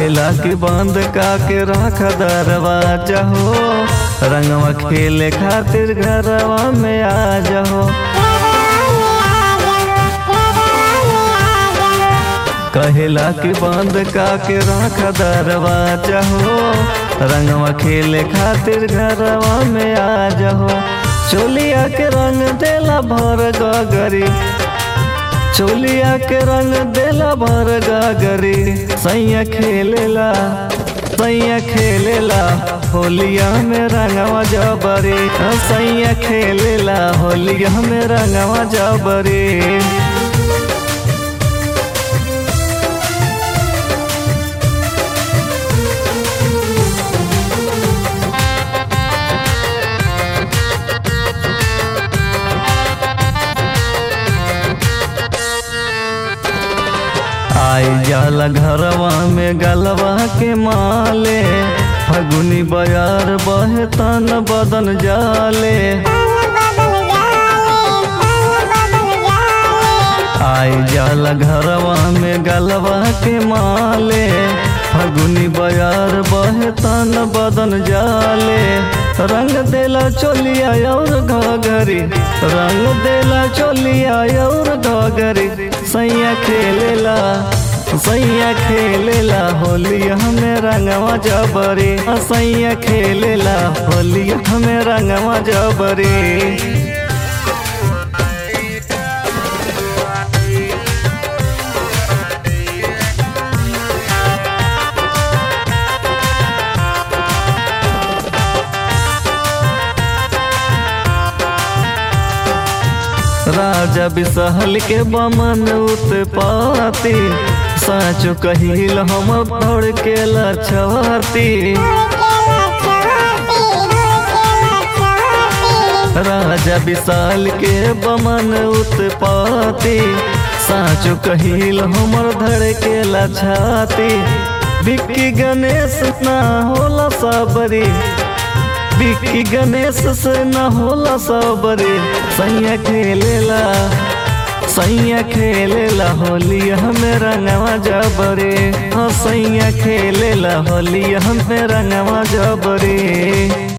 कहेला कि बंद का के रख दरवाजा हो रंगवा खेले खातिर घरवा में आ जाओ कहेला कि बंद का के रख दरवाजा हो रंगवा खेले खातिर घरवा में आ जाओ चोलिया के रंग देला भर गगरी चोलिया के रंग देला भर गगरी सैया खेलेला सैया खेलेला होलिया में रंगवा जबरी सैया खेलेला होलिया में रंगवा जबरी आई जाला घरवा में गलवा के माले फगुनी बयार बहे तन बदन जाले आई जाला घरवा में गलवा के माले फगुनी बयार बहे तन बदन जाले रंग देला चोलिया और घगरी रंग देला चोलिया और घगरी सैया खेलेला सैया खेलेला होली हमें रंगवा जबरी सैया खेलेला होली हमें रंगवा जबरी राजा बिसहल के बमन उत्पाती साचो कहिल हम दौड़ के लछवाती राजा विशाल के बमन उत्पाती साचो कहिल हमर धड़ के लछाती बिक्की गणेश ना होला सबरी बिक्की गणेश से न होला सबरे सैया खेलेला सैया खेलेला होली हमें रंगवा जबरे हाँ सैया खेलेला होली हमें रंगवा जबरे